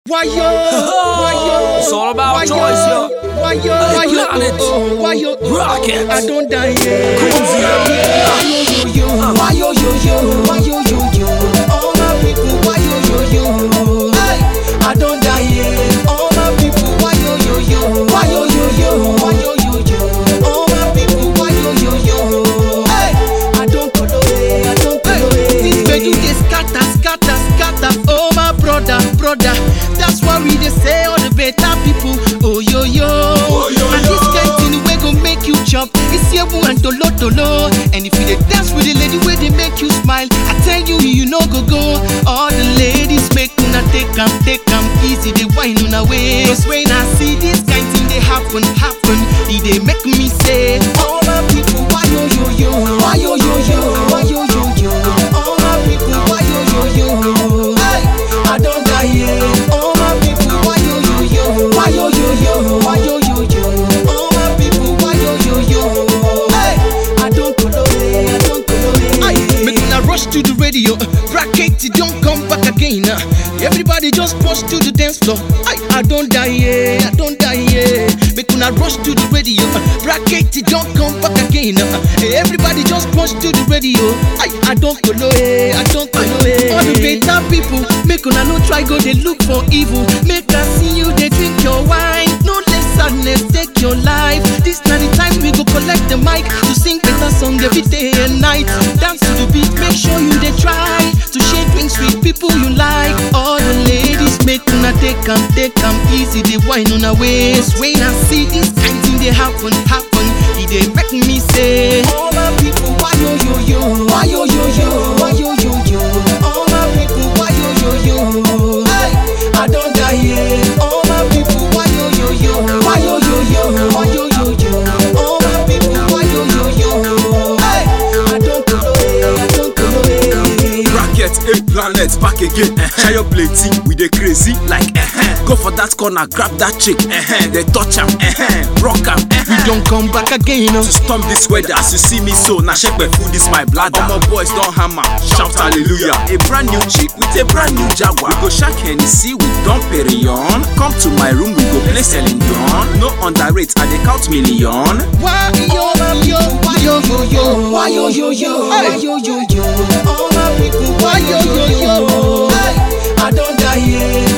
Why yo? Why yo? It's all about Why choice, yo. Why yo? Hey, Why yo? planet. Oh, Why yo? Rocket. I don't die yet. Cruise, Why yo yo yo? Why yo yo yo? Why yo yo yo? All my people, why yo yo yo? Hey, I don't die yet. All my people, why yo yo yo? Why yo yo yo? Why yo yo yo? All my people, why yo yo yo? Hey, I don't go away. I don't go away. This bedu dey scatter, scatter, scatter. Oh my brother, brother. That's why we dey say all the better people. Oh yo yo. And this kind thing wey go make you chop. It's yewu and tolo tolo. And if you dey dance with the lady wey dey make you smile, I tell you you no go go. All the ladies make una take am, take am easy. Dey whine una way. Cause when I see this kind thing dey happen, happen, e dey make me say, all my people, why yo yo yo, why yo yo yo, why yo yo yo, all my people, why yo yo yo, hey, I don't die yet. All my people, why yo yo yo, why yo yo yo, why yo yo yo, all my people, why yo yo yo, hey, I don't go away, I don't go away. Aye, make una rush to the radio, bracket it don't come back again. uh. Everybody just push to the dance floor. I I don't die yeah, I don't die yeah. Make una rush to the radio, uh, bracket it don't come back again. uh. Everybody just push to the radio. I I don't go away, I don't go away. All the better people, make una no try go they look for evil. Make us see you they drink your wine. No let sadness take your life. This na the time we go collect the mic to sing better song every day and night. Dance to the beat, make sure you they try to share drinks with people you like. All the ladies make una take am, take am easy. They whine on a waist. When I see this kind thing they happen, happen, it they make me say, All my people, why yo yo yo, why yo yo yo, why yo yo yo, all my people, why yo yo yo, hey, I don't die yet. All my people, why yo yo yo, why yo yo yo, why yo yo yo, all my people, why yo yo yo, hey, I don't go away, I don't go away. Bracket, eight planets back again. Share your plate, we dey crazy like eh Go for that corner, grab that chick, eh They touch am, eh rock am, We eh don't come back again. oh. To storm this weather, as you see me so, na shake my food, this my bladder. All my boys don't hammer, shout hallelujah. A brand new chick with a brand new jaguar. We go shack Hennessy with Dom Perignon. Come to my room, we go play Celine Dion. No underrate, I dey count million. Why yo yo why yo yo yo why yo yo yo why yo yo yo all my people why yo yo yo hey, I don't die yet